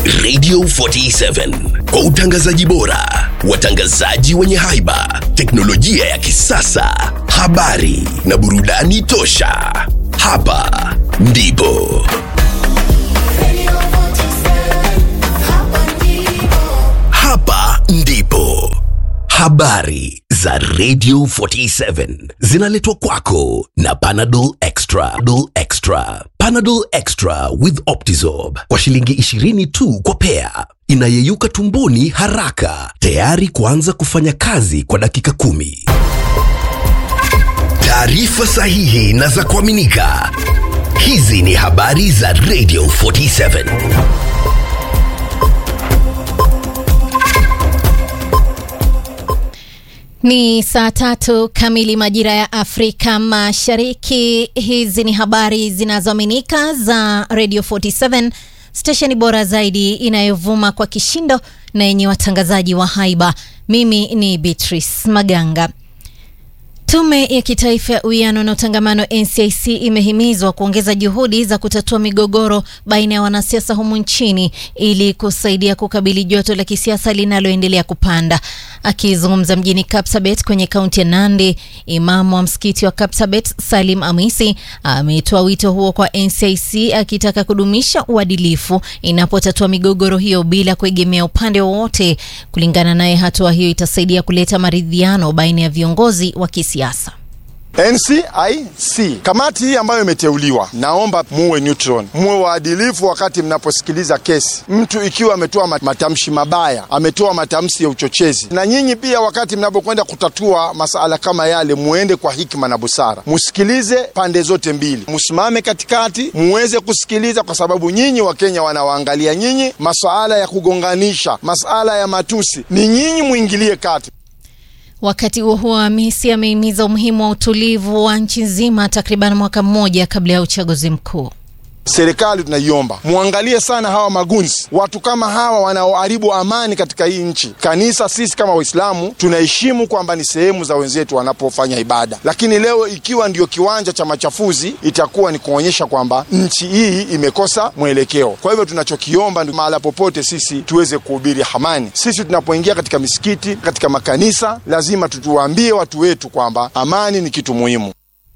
Radio 47 kwa utangazaji bora, watangazaji wenye haiba, teknolojia ya kisasa, habari na burudani tosha. Hapa ndipo hapa ndipo habari za Radio 47 zinaletwa kwako na Panadol Extra. Panadol Extra. Panadol Extra with Optizorb kwa shilingi 20 tu kwa pea, inayeyuka tumboni haraka, tayari kuanza kufanya kazi kwa dakika kumi. Taarifa sahihi na za kuaminika. Hizi ni habari za Radio 47. Ni saa tatu kamili majira ya Afrika Mashariki. Hizi ni habari zinazoaminika za Radio 47, stesheni bora zaidi inayovuma kwa kishindo na yenye watangazaji wa haiba. Mimi ni Beatrice Maganga. Tume ya Kitaifa ya Uwiano na Utangamano NCIC imehimizwa kuongeza juhudi za kutatua migogoro baina ya wanasiasa humu nchini ili kusaidia kukabili joto la kisiasa linaloendelea kupanda. Akizungumza mjini Kapsabet kwenye kaunti ya Nandi, imamu wa msikiti wa Kapsabet Salim Amisi ametoa wito huo kwa NCIC akitaka kudumisha uadilifu inapotatua migogoro hiyo bila kuegemea upande wowote. Kulingana naye, hatua hiyo itasaidia kuleta maridhiano baina ya viongozi wa kisiasa. NCIC kamati hii ambayo imeteuliwa, naomba muwe neutral, muwe waadilifu wakati mnaposikiliza kesi. Mtu ikiwa ametoa matamshi mabaya, ametoa matamshi ya uchochezi, na nyinyi pia wakati mnapokwenda kutatua masala kama yale, muende kwa hikima na busara, musikilize pande zote mbili, musimame katikati, muweze kusikiliza, kwa sababu nyinyi Wakenya wanawaangalia nyinyi. Masuala ya kugonganisha, masala ya matusi, ni nyinyi muingilie kati. Wakati huo huo, Hamisi amehimiza umuhimu wa utulivu wa nchi nzima takriban mwaka mmoja kabla ya uchaguzi mkuu. Serikali tunaiomba muangalie sana hawa magunzi, watu kama hawa wanaoharibu amani katika hii nchi. Kanisa, sisi kama Waislamu tunaheshimu kwamba ni sehemu za wenzetu wanapofanya ibada, lakini leo ikiwa ndio kiwanja cha machafuzi, itakuwa ni kuonyesha kwamba nchi hii imekosa mwelekeo. Kwa hivyo tunachokiomba ni mahala popote sisi tuweze kuhubiri amani. Sisi tunapoingia katika misikiti, katika makanisa, lazima tutuwaambie watu wetu kwamba amani ni kitu muhimu.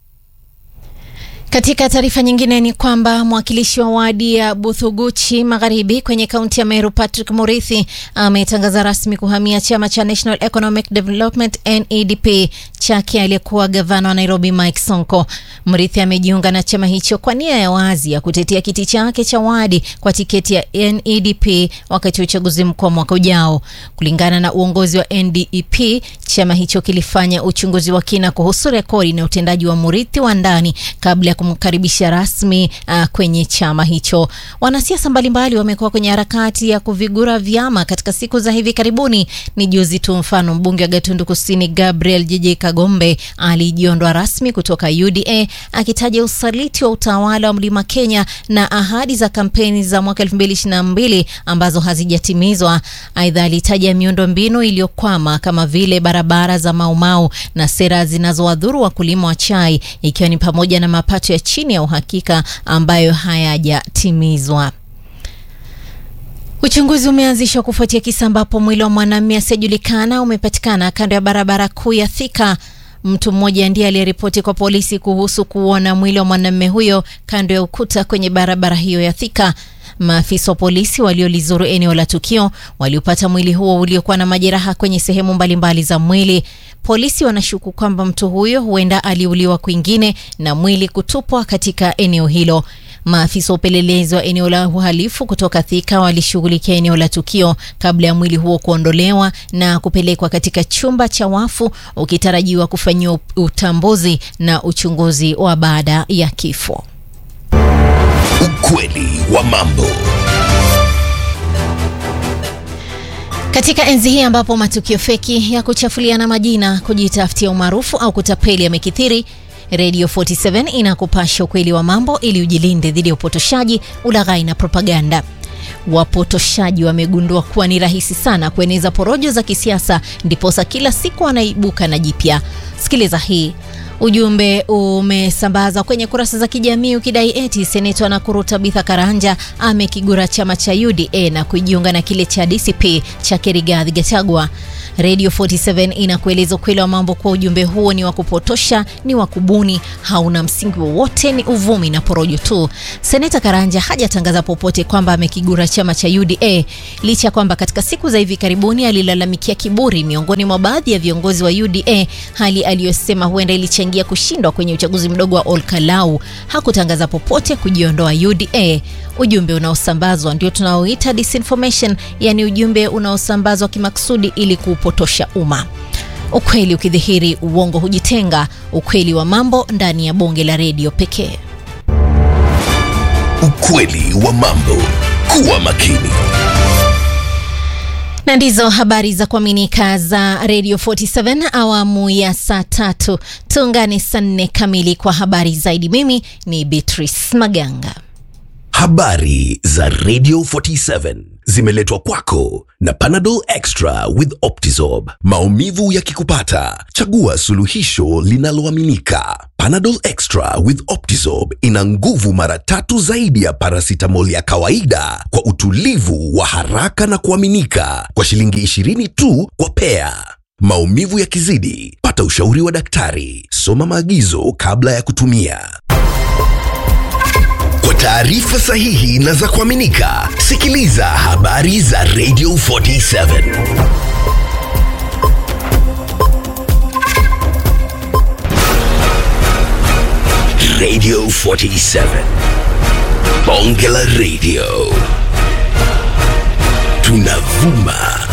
Katika taarifa nyingine ni kwamba mwakilishi wa wadi ya Buthuguchi Magharibi kwenye kaunti ya Meru Patrick Murithi ametangaza rasmi kuhamia chama cha National Economic Development NEDP chake aliyekuwa gavana wa Nairobi Mike Sonko. Murithi amejiunga na chama hicho kwa nia ya wazi ya kutetea kiti chake cha wadi kwa tiketi ya NEDP wakati wa uchaguzi mkuu wa mwaka ujao. Kulingana na uongozi wa NDEP, chama hicho kilifanya uchunguzi wa kina kuhusu rekodi na utendaji wa Murithi wa ndani kabla ya kumkaribisha rasmi uh, kwenye chama hicho. Wanasiasa mbalimbali wamekuwa kwenye harakati ya kuvigura vyama katika siku za hivi karibuni. Ni juzi tu, mfano mbunge wa Gatundu Kusini Gabriel Jeje Kagombe alijiondoa rasmi kutoka UDA akitaja usaliti wa utawala wa Mlima Kenya na ahadi za kampeni za mwaka 2022 ambazo hazijatimizwa. Aidha, alitaja miundo mbinu iliyokwama kama vile barabara za Maumau na sera zinazowadhuru wakulima wa chai ikiwa ni pamoja na mapato ya chini ya uhakika ambayo hayajatimizwa. Uchunguzi umeanzishwa kufuatia kisa ambapo mwili wa mwanamume asiyejulikana umepatikana kando ya barabara kuu ya Thika. Mtu mmoja ndiye aliyeripoti kwa polisi kuhusu kuona mwili wa mwanamume huyo kando ya ukuta kwenye barabara hiyo ya Thika. Maafisa wa polisi waliolizuru eneo la tukio waliopata mwili huo uliokuwa na majeraha kwenye sehemu mbalimbali za mwili. Polisi wanashuku kwamba mtu huyo huenda aliuliwa kwingine na mwili kutupwa katika eneo hilo. Maafisa wa upelelezi wa eneo la uhalifu kutoka Thika walishughulikia eneo la tukio kabla ya mwili huo kuondolewa na kupelekwa katika chumba cha wafu ukitarajiwa kufanyiwa utambuzi na uchunguzi wa baada ya kifo. Ukweli wa mambo. Katika enzi hii ambapo matukio feki ya kuchafuliana majina, kujitafutia umaarufu au kutapeli yamekithiri, Radio 47 inakupasha ukweli wa mambo ili ujilinde dhidi ya upotoshaji, ulaghai na propaganda. Wapotoshaji wamegundua kuwa ni rahisi sana kueneza porojo za kisiasa, ndiposa kila siku wanaibuka na jipya. Sikiliza hii. Ujumbe umesambazwa kwenye kurasa za kijamii ukidai eti seneta Nakuru Tabitha Karanja amekigura chama cha UDA na kujiunga na kile cha DCP cha Rigathi Gachagua. Radio 47 inakueleza ukweli wa mambo kuwa ujumbe huo ni wa kupotosha, ni wa kubuni, hauna msingi wowote, ni uvumi na porojo tu. Seneta Karanja hajatangaza popote kwamba amekigura chama cha UDA licha ya kwamba katika siku za hivi karibuni alilalamikia kiburi miongoni mwa baadhi ya viongozi wa UDA, hali aliyosema huenda ilichangia kushindwa kwenye uchaguzi mdogo wa Olkalau. Hakutangaza popote kujiondoa UDA. Ujumbe unaosambazwa ndio tunaoita disinformation, yani ujumbe unaosambazwa kimakusudi ili kuupotosha umma. Ukweli ukidhihiri, uongo hujitenga. Ukweli wa mambo ndani ya bonge la redio pekee. Ukweli wa mambo. Kuwa makini. na ndizo habari za kuaminika za Radio 47 awamu ya saa tatu. Tuungane saa nne kamili kwa habari zaidi. Mimi ni Beatrice Maganga. Habari za Radio 47 zimeletwa kwako na Panadol Extra with Optizorb. Maumivu yakikupata, chagua suluhisho linaloaminika. Panadol Extra with Optizorb ina nguvu mara tatu zaidi ya paracetamol ya kawaida kwa utulivu wa haraka na kuaminika kwa shilingi 20 tu kwa pea. Maumivu yakizidi, pata ushauri wa daktari. Soma maagizo kabla ya kutumia. Kwa taarifa sahihi na za kuaminika, sikiliza habari za Radio 47. Radio 47. Bonge la Radio. Tunavuma